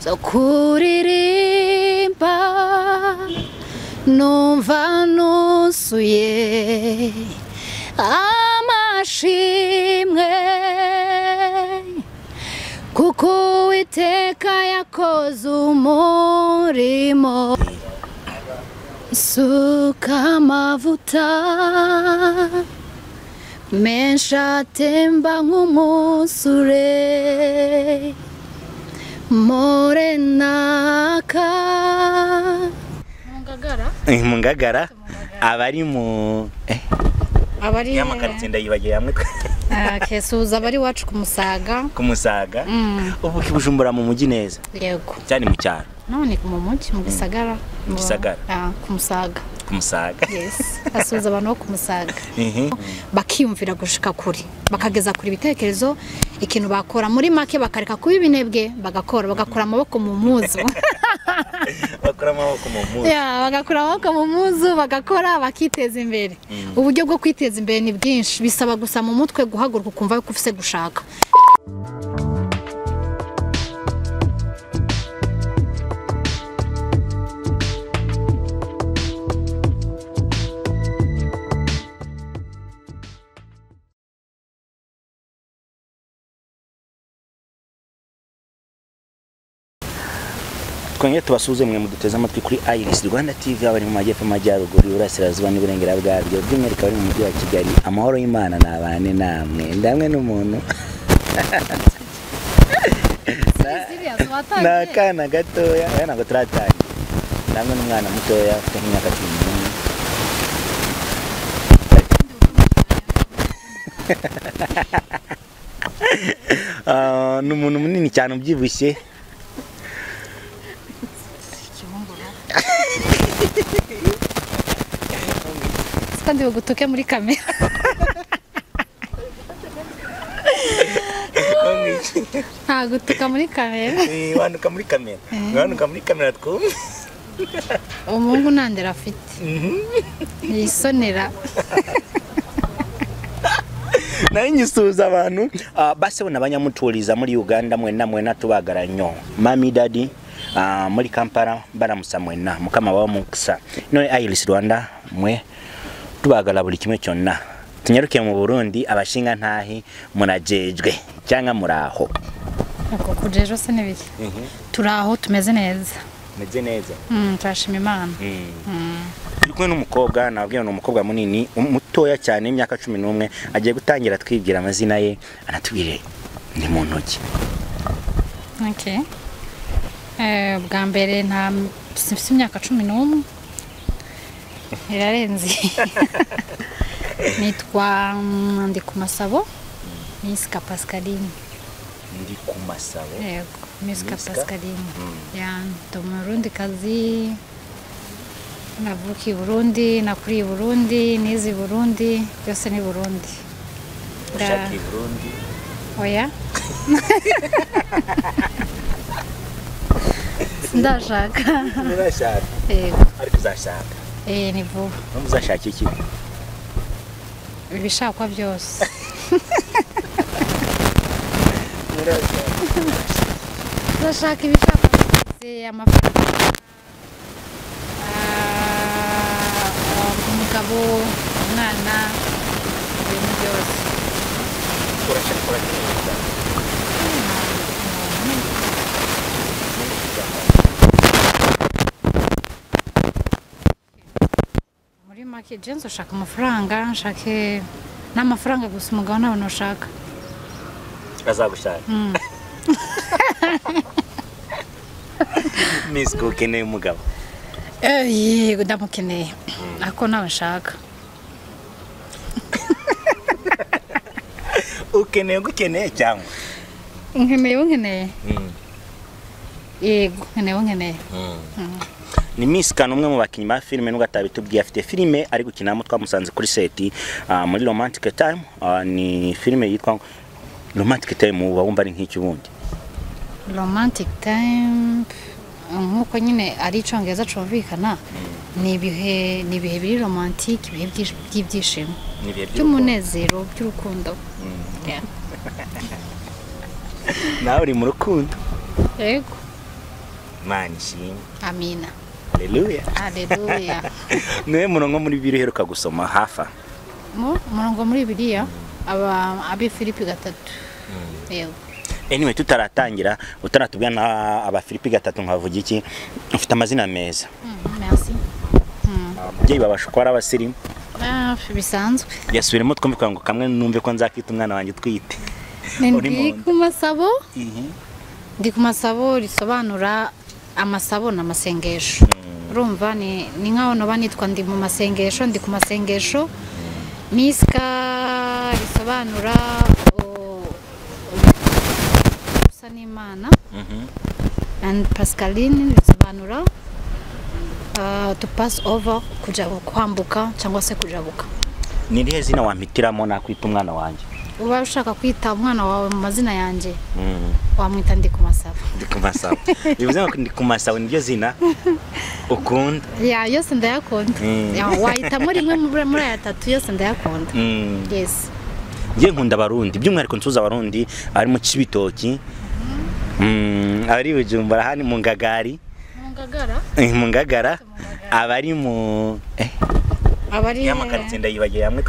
zo kuririmba numva nuzuye amashimwe kuko uwiteka yakoze umurimo suka amavuta menshi atemba nk'umusure morenaka mu ngagara aba ari mu eh, aba ari nyamakaritsi ndayibagiye hamwe Ah, kesuza aba ari iwacu ku musaga ku musaga ubu kibujumbura mu mujyi neza yego cyane mu cyaro none mu mujyi mu gisagara Mu gisagara. Ah, ku musaga ku musaga yes asuhuza abantu bo ku musaga Mhm. bakiyumvira gushika kure bakageza kure ibitekerezo ikintu bakora muri make bakareka kuba ibinebwe bagakora bagakura amaboko mu muzu bakora amaboko mu mpuzu Ya, bagakura amaboko mu muzu bagakora bakiteza imbere uburyo bwo kwiteza imbere ni bwinshi bisaba gusa mu mutwe guhaguruka ukumva ko ufite gushaka twongere tubasuze mwe muduteze amatwi kuri iris rwanda tv abari mu majyepfo amajyaruguru iburasirazuba n'iburengera bwabyo by'umwihariko abari mu mujyi wa kigali amahoro y'imana nabane namwe ndamwe n'umuntu ni akana gatoya aya ntabwo turatangira ndamwe n'umwana mutoya ufite nk'imyaka cumi n'umwe Ah, ni umuntu munini cyane ubyibushye kandi bagutuke muri kamera nta gutuka muri kamera wanduka muri kamera wanduka muri kamera twumve umuhungu nta ndera afite yisonera naye nyisuuza abantu ah, base bona banyamutuuliza muri uganda mwenna mwenna tubagala nnyo mami dadi ah, muri kampala balamusa mwenna mukama bawa mukisa none iris rwanda mwe tubagala buli kimu kyonna tunyaruke mu burundi abashinga ntahi murajejwe cyangwa muraho ubwo kujya ejo se n'ibiki turi aho tumeze neza meze neza Mm, turashima imana turi kumwe n'umukobwa nababwiye ni umukobwa munini um- mutoya cyane imyaka cumi n'umwe agiye gutangira twibwira amazina ye anatubwire ni mu ntoki Okay. Eh, bwa mbere nta sinfite imyaka cumi n'umwe irarenze nitwa mm, ndi ku masabo misika pascaline ndi ku masabo yego misika Miska? pascaline ya ndi umurundi kazi navukiye i burundi nakuriye i burundi nize i burundi byose ni burundi Nda- ushakiye burundi oya ndashaka urashaka yego ariko uzashaka eh, ni vuba nubwo uzashaka iki ibishakwa byose ndashaka ibishakwa byose amafaranga ah, ah, umugabo umwana ibintu byose urashaka urakeneza muri make jenzi ushaka amafaranga nshake n'amafaranga gusa umugabo ntabona ushaka azagushaka miss ko ukeneye umugabo Eh, yego ndamukeneye ako nawe nshaka ukeneye ugukeneye cyangwa nkeneye uwo nkeneye yego nkeneye uwo nkeneye ni Miss Kane umwe mu bakinnyi ba filime nubwo atabitubwiye afite filime ari gukinamo twamusanze kuri seti ah, muri romantic time ah, ni filime yitwa romantic time uba wumva ari nk'iki ubundi romantic time nk'uko nyine ari icyongereza cyumvikana ni ibihe ni ibihe biri romantike ibihe by'ish- by'ibyishimo by'umunezero by'urukundo Yeah. nawe uri mu rukundo yego maani shimwe amina haleluya haleluya naye muno nko muri bibiliya uheruka gusoma hafa mu murongo muri biriya aba abi filipi gatatu yego anyway tutaratangira utaratubwira na abafilipi gatatu nkavuga iki mfite amazina meza Mm, merci Mm. ababyeyi babasha kuba ari abasirimu Ah, bisanzwe yasubiremo twumve kugira ngo kamwe numve ko nzakita umwana wanjye utwite Uri mu ndi nda. ku masabo ndi ku masabo risobanura amasabo ni amasengesho urumva ni ni nkaho naba nitwa ndi mu masengesho ndi ku masengesho misika risobanura u- u- usa n'imana and pascaline risobanura ah, to pass over kuja kwambuka cyangwa se kujabuka ni irihe zina wampitiramo nakwita umwana wanjye uba ushaka kwita umwana wawe mu mazina yanjye wamwita ndi ku masabo ndi ku masabo bivuze ngo ndi ku masabo niryo zina ukunda ya yose ndayakunda Mm. Ya, wahitamo rimwe muri muri aya atatu yose ndayakunda Mm. yes njye nkunda abarundi by'umwihariko nsuza abarundi abari mu kibitoki Mm, abari i bujumbura hano mu ngagari mungagara eh, mu ngagara abari mu eh, abari ya makaritsi ndayibagiye hamwe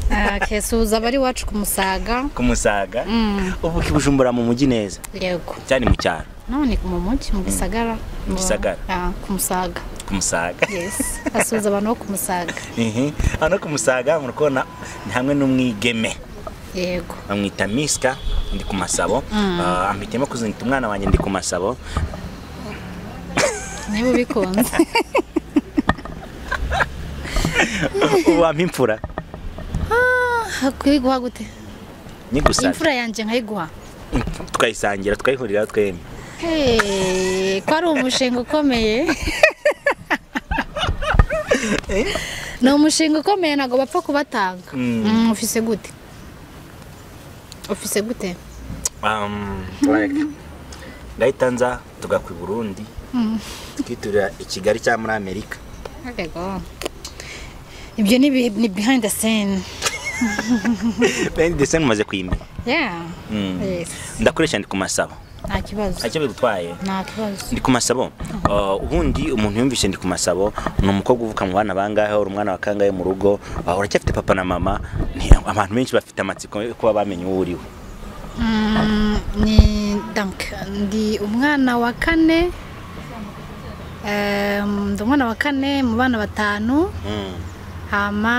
Ah, kesuza abari iwacu ku musaga ku musaga Mm, ubu i bujumbura mu mujyi neza yego cyane mu cyaro naho ni mu mujyi mu gisagara Mu gisagara. Ah, ku musaga ku musaga yes asuza abantu bo ku musaga Mhm. hano ku musaga murakubona ni hamwe n'umwigeme yego bamwita misika ndi ku masabo Mm. Ah, ampitiyemo kuzinita umwana wanjye ndi ku masabo niba ubikunze wampa imfura Ah, kuyiguha gute nyigusabye imfura yanjye nkayiguha tukayisangira tukayihuriraho twembi Hey, ko ari umushinga ukomeye ni umushinga ukomeye ntabwo bapfa kubatanga Mm. Mm, ufise gute ufise gute Um, right. ndahita nza tugakwa i burundi twiturira i kigali cyangwa muri amerika Ariko, ibyo ni bi- ni behind the scene bendi dese mumaze kuyimenya yeah Mm. yes ndakoresha ndi ku masabo nta kibazo icyo bigutwaye nta kibazo ndi ku masabo Uh, ubundi umuntu yumvise ndi ku masabo ni umukobwa uvuka mu bana bangahe uri umwana wa kangahe mu rugo uh, uracyafite papa na mama Ni- abantu benshi bafite amatsiko yo kuba bamenye uwo uriwe Mm, ni dank ndi umwana wa kane Em, ndi umwana wa kane mu bana batanu Mm, hama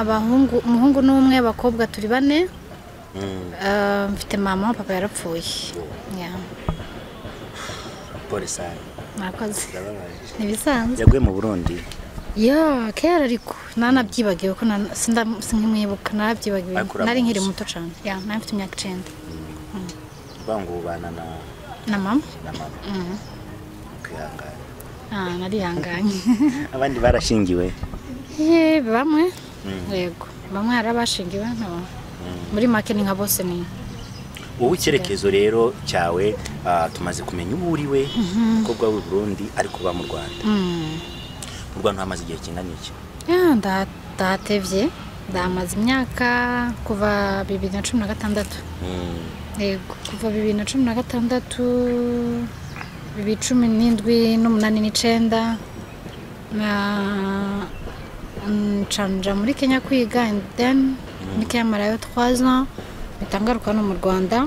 abahungu umuhungu n'umwe abakobwa turi bane mm. Eh, mfite mama papa yarapfuye Yeah, pole sare murakoze ndababaje ntibisanzwe yaguye mu burundi ya kera ariko nanabyibagiwe ko nana- sinda- sinkimwibuka narabyibagiwe Akura nari mu nkiri nzu. muto cyane ya nari mfite imyaka icyenda uvuga ngo ubana na na mama na mama Mm. kwihangana Ah, narihanganye abandi barashingiwe Eh, bamwe Mm. yego bamwe hari abashingiwe no muri make ni nka bose ni wowe icyerekezo rero cyawe ah, tumaze kumenya uwo uriwe umukobwa w'i burundi ariko uba mu rwanda Mm. mu rwanda hamaze igihe kingana iki Ya, nda- ndatevye ndamaze imyaka kuva bibiri na cumi na gatandatu Mm, yego kuva bibiri na cumi na gatandatu bibiri cumi n'indwi n'umunani n'icenda na ncanira muri kenya kwiga and then muri kenya marayo twaza mpita ngaruka no mu rwanda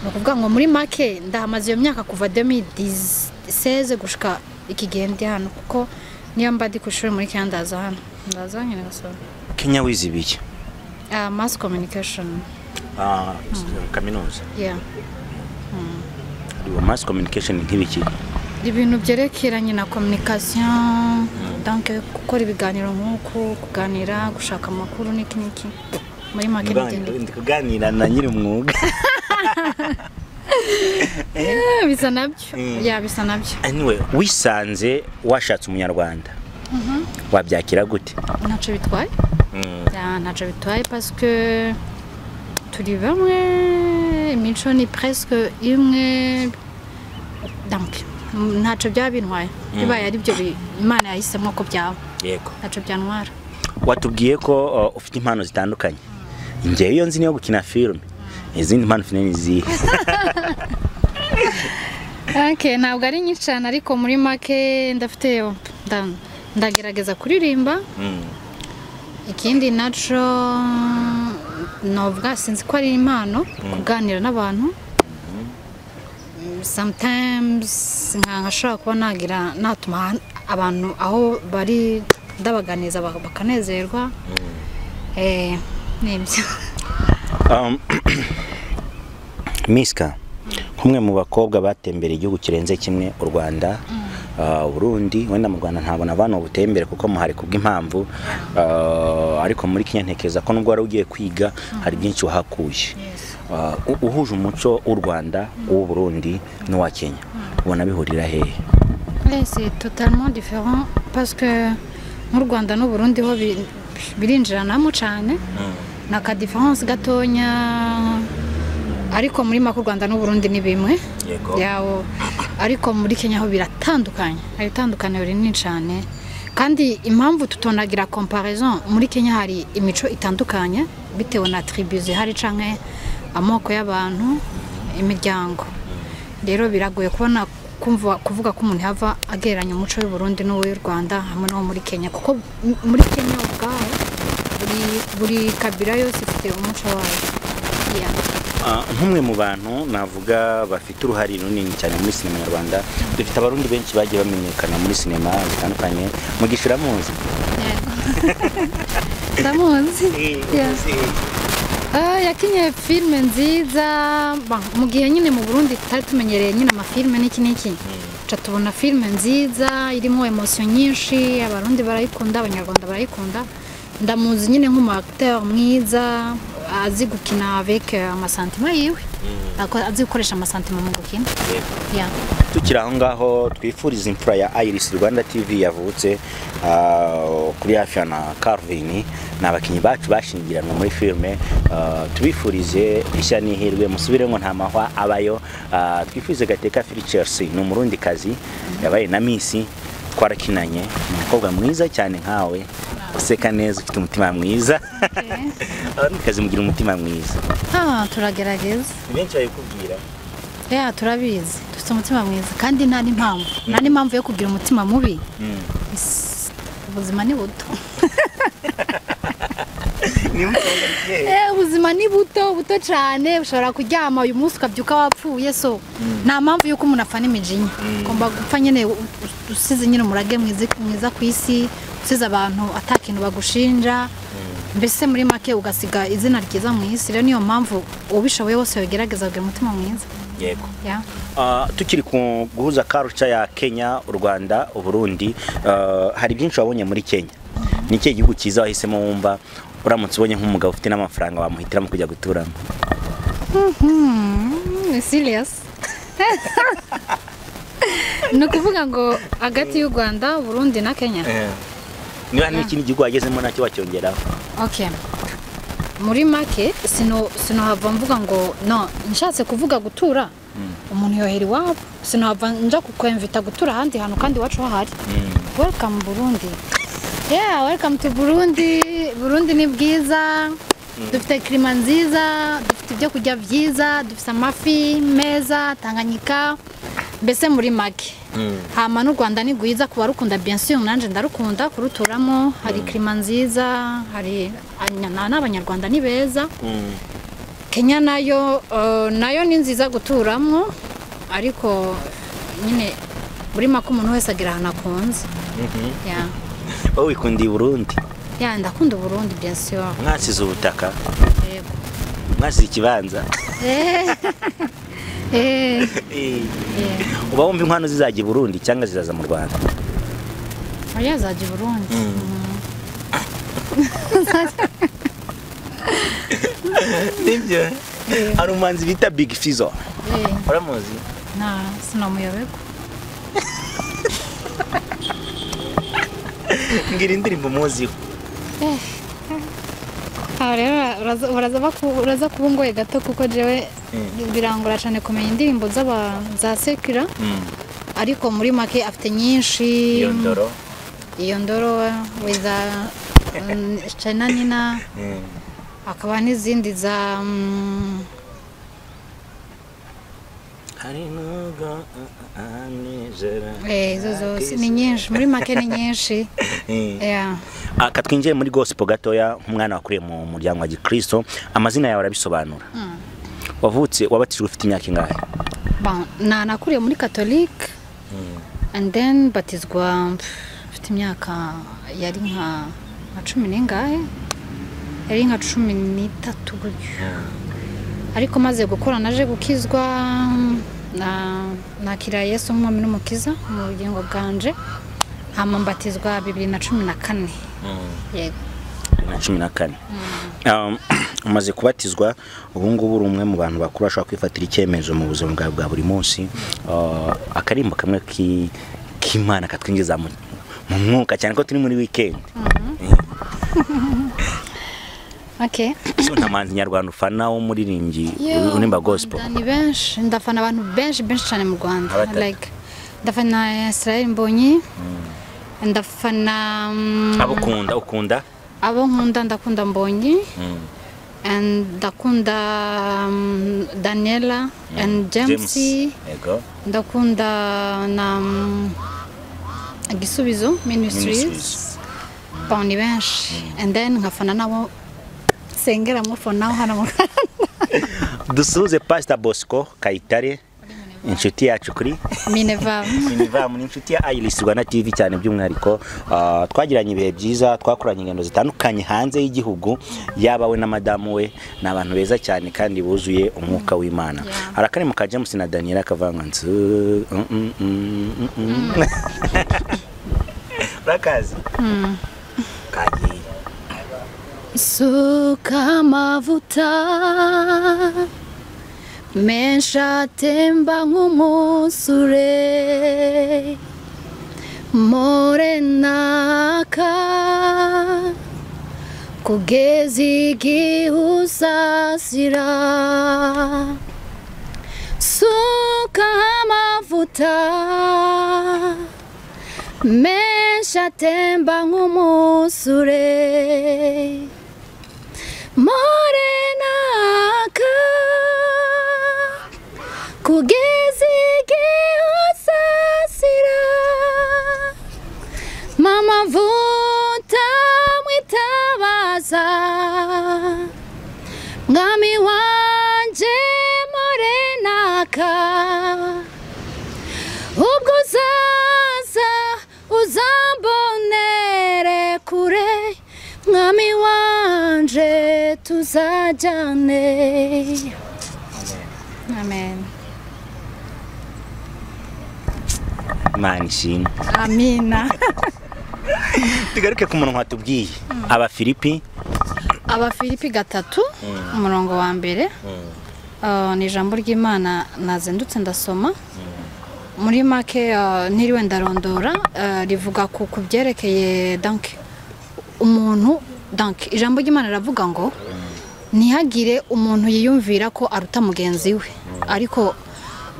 ni ukuvuga ngo muri make ndahamaze iyo myaka kuva 2016 gushika iki gihe ndi hano kuko niyo mba ndi ku ishuri muri kenya ndaza hano ndaza nyine gasoro kenya wize ibiki Ah, mass communication Ah, kaminuza yeah Iyo mass communication ni nk'ibiki ibintu byerekeranye na communication donc gukora ibiganiro nk'uku kuganira gushaka amakuru n'iki n'iki muri make Ndibanga- n'igenda ndi kuganira na nyiri umwuga bisa nabyo Mm. ya bisa nabyo anyway wisanze washatse umunyarwanda wabyakira gute ntacyo bitwaye Mm, Ya, ntacyo bitwaye parce que turi bamwe imico ni presque imwe donc ntacyo byaba bintwaye bibaye ari byo bi- imana yahisemo ko byaba yego ntacyo byantwara watubwiye ko uh, ufite impano zitandukanye ngewe iyo nzi niyo gukina filime izindi mpano ufite ni izihe Okay, ntabwo ari nyinshi cyane ariko muri make ndafite nda- ndagerageza kuririmba ikindi naco novuga sinzi ko ari impano kuganira n'abantu Mm, sometimes nka nkashobora kuba nagira natuma ahan- abantu aho bari ndabaganiza bak- bakanezerwa eh nibyo Um, miska nk'umwe mu bakobwa batembereye igihugu kirenze kimwe u rwanda ah, uburundi wenda mu rwanda ntabona abantu ubutembere kuko muhari kubw'impamvu ah, ariko muri kenya ntekereza ko nubwo wari ugiye kwiga hari byinshi wahakuye Ah, u- uhuje umuco w'u rwanda uw'u burundi n'uwa kenya ubona bihurira hehe Eh, c'est totalement différent parce que mu Rwanda n'u Burundi ho bi- birinjiranamo cyane ni aka difference gatonya ariko muri make u Rwanda n'u Burundi ni bimwe Yego. yawo ariko muri Kenya ho biratandukanye hari itandukaniro rinini cyane kandi impamvu tutonagira comparaison muri Kenya hari imico itandukanye bitewe na tribu zihari canke amoko y'abantu imiryango rero biragoye kubona kumva kuvuga ko umuntu yava agereranya umuco w'u Burundi n'uw'u Rwanda hamwe n'uwo muri Kenya kuko m- muri Kenya ubwaho buri buri kabira yose ifite umuco wayo Yeah. Ah, nk'umwe mu bantu navuga bafite uruhare runini cyane muri sinema nyarwanda dufite abarundi benshi bagiye bamenyekana muri sinema zitandukanye mu gishiramuzi Yego. ndamuzi Yeah. Ah, yakinye filime nziza ba- mu gihe nyine mu burundi tutari tumenyereye nyine amafilime n'iki n'iki ca tubona filime nziza irimo emosiyo nyinshi abarundi barayikunda abanyarwanda barayikunda ndamuzi nyine nk'umuacteur mwiza azi gukina avec eh, amasantima yiwe Ako- azi gukoresha amasantima mu gukina Yeah. tukiri aho ngaho twifuriza imfura ya iris rwanda tv yavutse ah, kuri hafi ya na carvin ni abakinnyi bacu bashingiranwe muri filime ah, tubifurize ishya n'ihirwe musubire ngo nta mahwa abayo Ah, twifurize gateka fili chelsea ni umurundi kazi yabaye na misi twarakinanye ni umukobwa mwiza cyane nkawe useka neza ufite umutima mwiza abarundi kazi mugira umutima mwiza Ah, turagerageza benshi babikubwira ya turabizi dufite umutima mwiza kandi nta n'impamvu nta n'impamvu yo kugira umutima mubi Is- ubuzima ni buto Eh, ubuzima ni buto buto cyane ushobora kuryama uyu munsi ukabyuka wapfuye so nta mpamvu y'uko umuntu apfana imijinya ugomba gupfa nyine u- u- usize nyine umurage mwizi- mwiza ku isi usize abantu atakintu bagushinja mbese muri make ugasiga izina ryiza mu isi rero niyo mpamvu ubishoboye wose yogerageza kugira umutima mwiza yego yeah. Ah, tukiri ku guhuza karuca ya kenya u rwanda uburundi ah, hari byinshi wabonye muri kenya ni ikihe gihugu cyiza wahisemo wumva uramutse ubonye nk'umugabo ufite n'amafaranga wamuhitiramo kujya guturamo ni serious ni ukuvuga ngo hagati y'u rwanda burundi na kenya niba hari n'ikindi gihugu wagezemo nacyo wacyongeraho okay muri make sino sinohava mvuga ngo no nshatse kuvuga gutura umuntu yohera iwabo sinohava nja kukwemvita gutura ahandi hantu kandi iwacu hahari welcome burundi yeah welcome to burundi burundi ni bwiza dufite kirima nziza dufite ibyo kurya byiza dufite amafi meza tanganyika mbese muri make hama n'u rwanda ni rwiza ku barukunda bensiyo nanjye ndarukunda kuruturamo hari kirima nziza hari na- n'abanyarwanda ni beza kenya nayo eh, nayo ni nziza guturamo ariko nyine buri make umuntu wese agira ahantu akunze Yeah. wowe wikundiye uburundi Yeah, ndakunda uburundi bien sûr mwasize ubutaka yego mwasize ikibanza Eh. Eh. Eh. uba wumva inkwano zizajya i burundi cyangwa zizaza mu rwanda Oya zaje Burundi. nibyo hari umuhanzi bita big fizo Eh, uramuzi na sinamuyoberwa. mbwira indirimbo umuziho Aha rero uraza- uraza baku- uraza kubungoye gato kuko jewe birangora cyane kumenya indirimbo z'aba za Sekira ariko muri make afite nyinshi iyo ndoro iyo ndoro with China Nina hakaba n'izindi za mm, arinoga anizera Eh, izo zose ni nyinshi muri make ni nyinshi Yeah. Ah, katwinjiye muri gospel gatoya umwana wakuriye mu muryango wa gikristo amazina yawe arabisobanura wavutse wabatijwe ufite imyaka ingahe Bon, na nakuriye muri catholique and then batizwa pff, mfite imyaka yari nka nka cumi n'ingahe yari nka cumi n'itatu gutyo ariko maze gukora naje gukizwa na nakira yesu nk'umwami n'umukiza mu bugingo bwanje hama mbatizwa bibiri na cumi na kane yego na cumi na kane Um, umaze kubatizwa ubu ngubu uri umwe mu bantu bakuru bashobora kwifatira icyemezo mu buzima bwawe bwa buri munsi Uh, akarimbo kamwe ki- k'imana katwinjiza mu mu mwuka cyane ko turi muri wikendi okay so nta muhanzi nyarwanda ufana w'umuririmbyi Yo, urimba gospel ndafana ni benshi ndafana abantu benshi benshi cyane mu rwanda Nka batatu. like ndafana israel mbonyi ndafana mm, abo ukunda ukunda abo nkunda ndakunda mbonyi Mm. and ndakunda mm, daniela and james yego ndakunda na mm, gisubizo Ministries. ministries bon ni benshi and then nkafana nabo sengera mufo naho hano mu rwanda dusuhuze pasita bosco kayitare inshuti yacu kuri minevamu inivamu ni inshuti ya iris rwanda tv cyane by'umwihariko ah, twagiranye ibihe byiza twakoranye ingendo zitandukanye hanze y'igihugu yaba we na madamu we ni abantu beza cyane kandi buzuye umwuka w'imana Yeah. hari akari mu ka james na daniela kavanga nzu mm, mm, mm, mm, mm. urakazi kagiye Suka amavuta menshi atemba nk'umusure morenaka kugeza igihe uzazira suka amavuta menshi atemba nk'umusure morenaka kugeza igihe usasira mama vuta mwitabaza mwami wanje morenaka ubwo uzaza uzambonere kure mwami wanje tuzajyane amen imana ishimwe amina tugaruke ku murongo watubwiye abafilipi abafilipi gatatu umurongo wa mbere Uh, ni ijambo ry'imana nazindutse ndasoma muri make uh, ntiriwe ndarondora uh, rivuga ku ku byerekeye danke umuntu danke ijambo ry'imana riravuga ngo ntihagire umuntu yiyumvira ko aruta mugenzi we ariko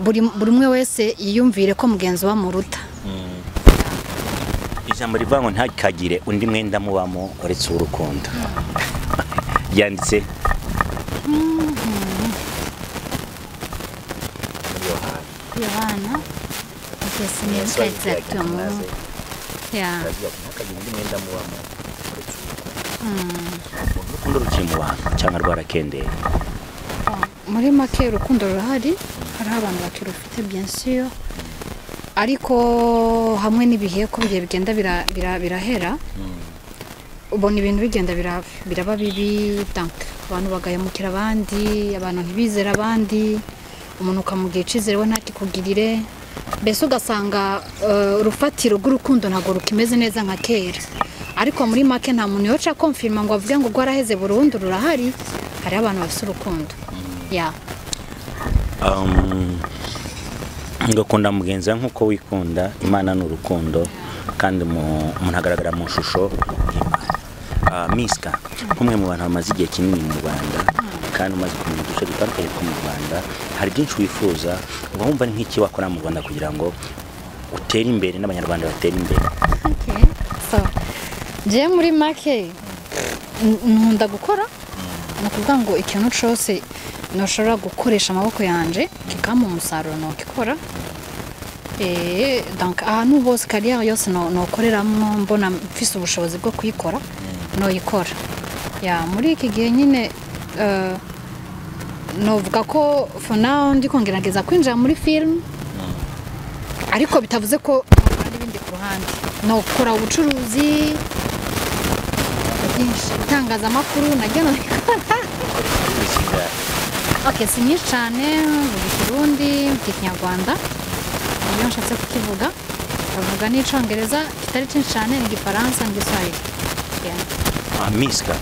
buri buri umwe wese yiyumvire ko mugenzi we amuruta ijambo rivuga ngo ntakagire undi mwenda mubamo uretse uw'urukundo ryanditse yohana okay, sinibuka exactement. Yeah. urukundo ruciye mu bantu cyangwa rwarakendeye muri make urukundo rurahari hariho abantu bakirufite byensiyo ariko hamwe n'ibihe ko bigiye bigenda bira- bira- birahera ubona ibintu bigenda bira- biraba bibi danke abantu bagahemukira abandi abantu ntibizere abandi umuntu ukamugira icyizere we ntakikugirire mbese ugasanga eh, urufatiro rw'urukundo ntabwo rukimeze neza nka kera ariko muri make nta muntu yoca komfirima ngo avuge ngo rwaraheze burundu rurahari hariho abantu bafite urukundo ya Um, ngakunda mugenzi wawe nk'uko wikunda imana ni urukundo kandi mu- umuntu agaragara mu shusho y'Imana. Ah, misika nk'umwe mu bantu bamaze igihe kinini mu rwanda kandi umaze kumenya uduce dutandukanye two mu rwanda hari byinshi wifuza uba wumva ni nk'iki wakora mu rwanda kugira ngo utere imbere n'abanyarwanda batere imbere Okay. so njyewe muri make n- nkunda gukora ni ukuvuga ngo ikintu cyose ntushobora gukoresha amaboko yanjye kikampa umusaruro ntukikora Eh, donc ahantu hose kariyeri yose no- nokoreramo mbona mfise ubushobozi bwo kuyikora noyikora ya muri iki gihe nyine eh, novuga ko for now ndi kongerageza kwinjira muri film ariko bitavuze ko nokora n'ibindi ku ruhande nokora ubucuruzi byinshi itangazamakuru naryo nobikora okay si nyinshi cyane mvuga ikirundi mvuga ikinyarwanda iyo nshatse kukivuga bavuga n'icyongereza kitari cyinshi cyane igifaransa n'igiswahili Yeah. misika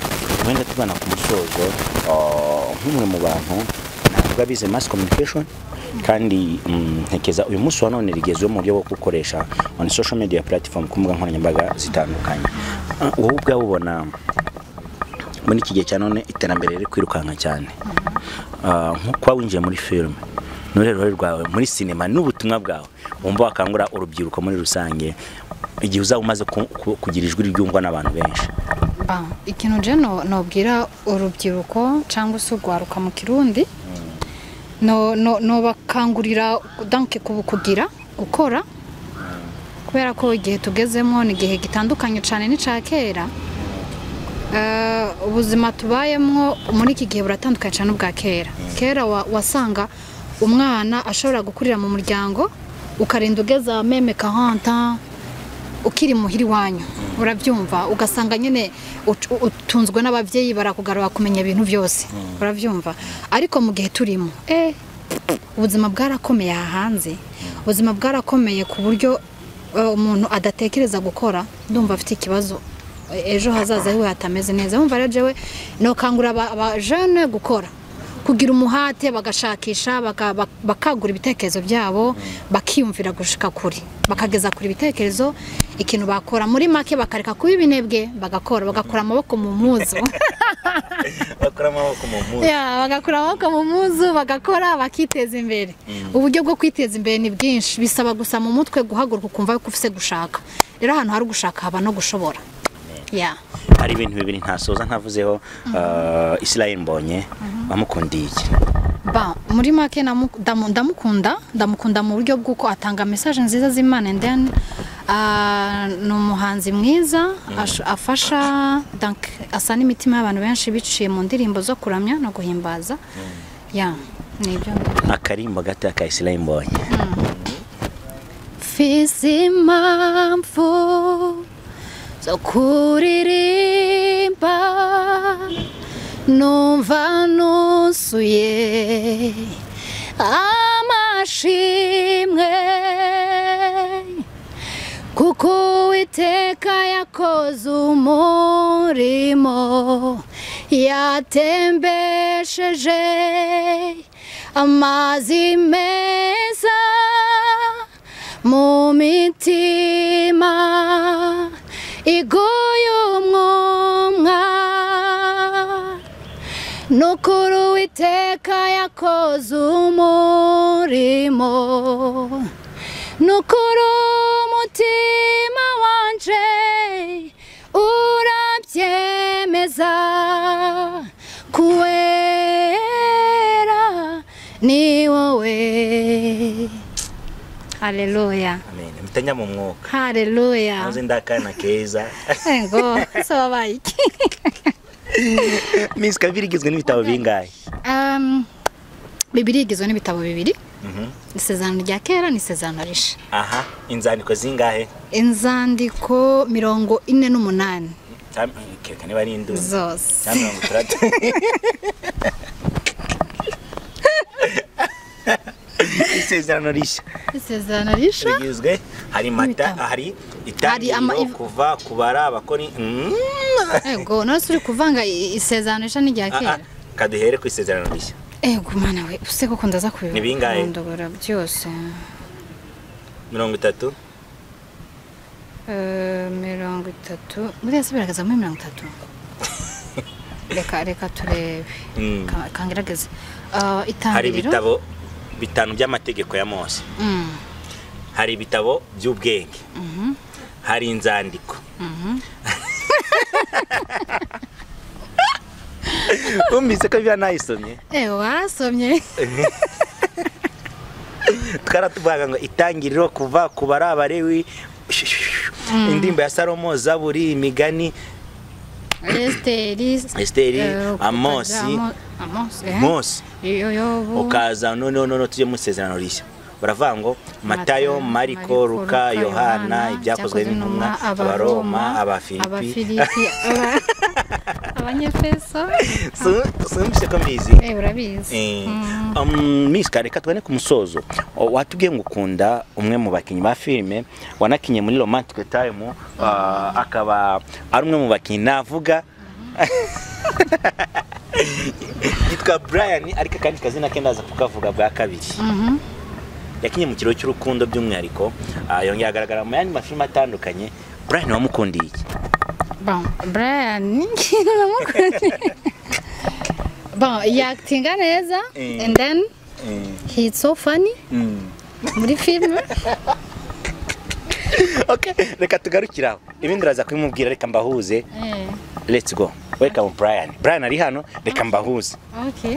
wenda tugana ku musozo ah, nk'umwe mu bantu navuga bize mass communication kandi mm, ntekereza uyu munsi wa none rigezweho mu buryo bwo gukoresha on social media platform ku mbuga nkoranyambaga zitandukanye Ah, wowe ubwawe ubona muri iki gihe cya none iterambere riri kwirukanka cyane Ah, nko kuba winjiye muri film n'uruhe ruhare rwawe muri sinema n'ubutumwa bwawe wumva wakangura urubyiruko muri rusange igihe uzaba umaze ku- ku- kugira ijwi ryumvwa n'abantu benshi Ba, ikintu je no- nobwira urubyiruko cyangwa se urwaruka mu kirundi no- no- nobakangurira danke kubu- kugira gukora kubera ko igihe tugezemo ni igihe gitandukanye cyane n'icya kera Eh, ubuzima tubayemo muri iki gihe buratandukanye cyane n'ubwa kera kera wa- wasanga umwana ashobora gukurira mu muryango ukarinda ugeza meme 40 ans, ukiri muhiri wanyu urabyumva ugasanga nyine uc- u- utunzwe n'ababyeyi barakugarura kumenya ibintu byose urabyumva ariko mu gihe turimo eh, ubuzima bwarakomeye aha hanze ubuzima bwarakomeye ku buryo eh, umuntu adatekereza gukora ndumva afite ikibazo E- ejo hazaza hiwe hatameze neza wumva rero jewe nokangura aba- abajene gukora kugira umuhate bagashakisha baka- bak- bakagura ibitekerezo byabo bakiyumvira gushika kure bakageza kure ibitekerezo ikintu bakora muri make bakareka kuba ibinebwe bagakora bagakura amaboko mu muzu bakora amaboko mu mpuzu Ya, bagakura amaboko mu muzu bagakora bakiteza imbere uburyo bwo kwiteza imbere ni bwinshi bisaba gusa mu mutwe guhaguruka ukumva yuko ufise gushaka rero ahantu hari gushaka haba no gushobora ya hari ibintu bibiri ntasoza ntavuzeho uh, israel mbonye wamukundiye iki ba muri make namu- ndamu- ndamukunda ndamukunda mu buryo bw'uko atanga mesaje nziza z'imana and then ah, ni umuhanzi mwiza ash- afasha donc asa n'imitima y'abantu benshi biciye mu ndirimbo zo kuramya no guhimbaza ya ni ibyo akarimbo gato ka israel mbonye mfise impamvu zo kuririmba numva nuzuye amashimwe kuko uwiteka yakoze umurimo yatembesheje amazi meza mu mitima igoye umwomwa nukuri uwiteka yakoze umurimo nukuri umutima wanje urabyemeza kuwera ni wowe haleluya amen mutanya mu mwuka haleluya muzi ndakana keza ego sobabaye iki miss kabiri igizwe n'ibitabo bingahe Um, bibiri igizwe n'ibitabo bibiri isezerano rya kera n'isezerano risha aha inzandiko zingahe inzandiko mirongo ine n'umunani Tam- kereka niba ari induru zose cyangwa mirongo itandatu isezerano rishya isezerano risha rigizwe hari mata N'ibitabo. hari Hari ama- itangiriro kuva kubara abakoni Mm. ego none se uri kuvanga i- isezerano risha n'irya Ah, ah, kera kaduhere ku isezerano rishya ego mana we use koko ndaza Ni bingahe? kubibondogora byose mirongo itatu Eh, mirongo itatu buriya se biragaragaza muri mirongo itatu reka reka turebe Mm. Ka- kangerageze Eh, hari itangiriro ibitabo bitanu by'amategeko ya mose Mm, hari ibitabo by'ubwenge hari inzandiko umbise ko bya nayisomye ewe warasomye twaratuvugaga ngo itangiriro kuva ku bari abarewi indirimbo ya salomo zaburi imigani esiteri Esiteri, eh, Amosi. Amo- amosi eh? mose yoyobu ukaza noneho noneho tujye mu isezerano rishya baravuga ngo matayo mariko luka yohana ibyakozwe n'intumwa abaroma abafilipi aba- abanyefeso sumbise ko mbizi Eh, urabizi Mm. misika reka tubone ku musozo O, watubwiye ngo ukunda umwe mu bakinnyi ba filime wanakinnye muri romantic time ah, akaba ari umwe mu bakinnyi navuga yitwa brian ariko akandi kazina ke ndaza kukavuga bwa kabiri Mhm. yakinnye mu kiriro cy'urukundo by'umwihariko ah, yongeye agaragara mu yandi mafilime atandukanye brian wamukundiye iki Bon, Brian namukunda. Bon, he acting neza Eh. and then he's so funny muri film. okay reka tugarukire aho ibindi uraza kubimubwira reka mbahuze Eh, let's go welcome brian brian ari hano reka mbahuze okay.